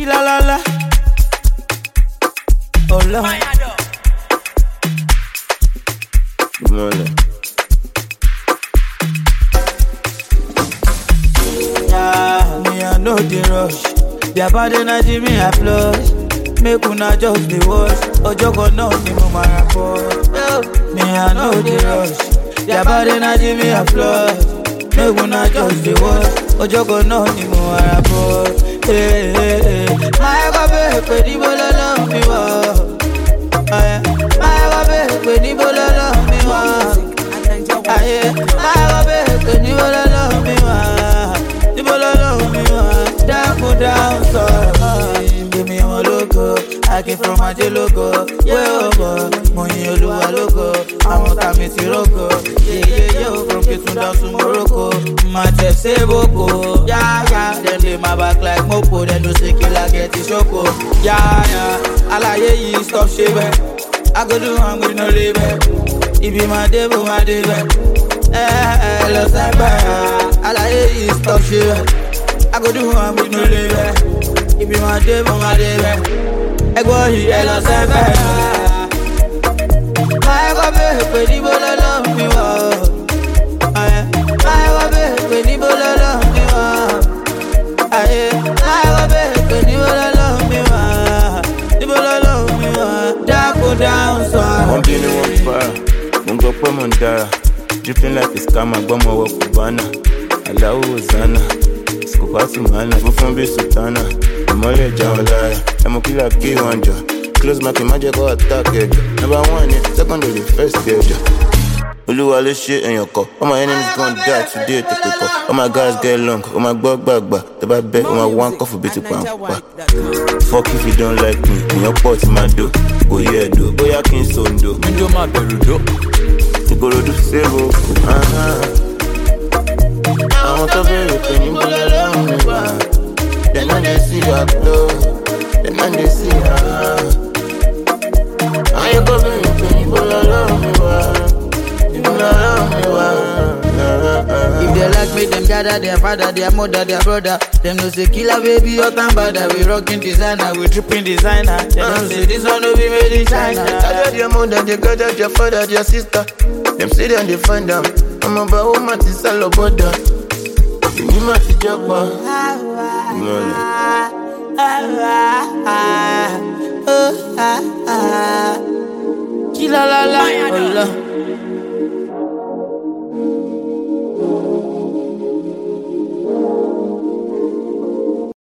Kila la la. Oh Lord. Mole. Yeah, me I know the rush. Their bad energy me applaud. Make una just the watch. Ojo kan náà ni mo máa ra pọ̀. Me I know the rush. Their bad energy me applaud. Make una just the watch. Ojo kan náà ni mo máa ra pọ̀. Máa kọ́ bẹ́ẹ̀ pé níbo lọ́lọ́ mi wọ̀. Máa kọ́ bẹ́ẹ̀ pé níbo lọ́lọ́ mi wọ̀. Ayé máa kọ́ bẹ́ẹ̀ pé níbo lọ́lọ́ mi wọ̀. Níbo lọ́lọ́ mi wọ̀. Dákun dáhùn sọ̀rọ̀. Èmi wọn lógo, Akin from Ajé lógo. Yé ògo, mo yin Olúwa lógo. Àwọn tàmí ti rógo. Yéyé yé o from Kitun down to Morocco. Má tẹ̀ ṣe boko. Yáyá, dem dey my back like mopo. Dem no say killer get the ṣoko. Yáyá, àlàyé yìí stop ṣe bẹ́ẹ̀. I go do am with no label. Ibi máa dé bó máa dé bẹ́ẹ̀. Ẹ ẹ lọ sẹ́gbẹ̀. Àlàyé yìí stop ṣe bẹ́ẹ̀. I go do am with no label. Ibi máa dé bó máa dé bẹ́ẹ̀. Ẹgbọ́n yìí ẹ lọ sẹ́gbẹ̀. Máa kọ́ bẹ́ẹ̀ pé níbo lọ́lọ́ mi wọ̀. Máa kọ́ bẹ́ẹ̀ pé níbo lọ́lọ́ mi wọ̀. Ayé máa kọ́ bẹ́ẹ̀ pé níbo lọ́lọ́ mi wọ̀. Níbo lọ́lọ́ mi wọ̀. Dákun dáhùn sọ̀rọ̀. Wọ́n bínú wọn para, mo ń gbọ́ pé mò ń dára. Dripping like a scammer, gbọ́mọ wọ Cubana. Aláwo Hosanna, Skopati Mana, funfun bí Sultana. Ìmọ̀lẹ̀ já wọn lára, ẹmu kílà kí wọn jọ. Close market má jẹ́ kó attack ẹ̀jọ̀. Number one ni second ni first ẹ̀jọ̀. Olúwa ló ṣe èèyàn kọ, all my enemies gon die today tètè kọ. All my guys get long, ó máa gbọ́ gbàgbà. Tó bá bẹ́, ó máa wá ń kọ́fù bí ti pàǹpà. Fuck if you don't like me, èèyàn pọ̀ tí máa dò. Kò yẹ ẹ̀dọ̀, bóyá kí n sòǹdò. Ndo máa bẹ̀rù dó. ìkòròdú sèrò àwọn tó bèrè pé níbo lọ́lọ́run mi wà dem no dey see your flow dem no dey see your àwọn tó bèrè pé níbo lọ́lọ́run mi wà níbo lọ́lọ́run mi wà. If they like me, them gather their father, their mother, their brother. Them no say killer baby, hot and bad. We rocking designer, we tripping designer. Them no say this one no be made in China. Gather their mother, they gather their father, their sister. Them say them they find them. I'm about woman to sell a border. You might be japa. Kila la la, oh la.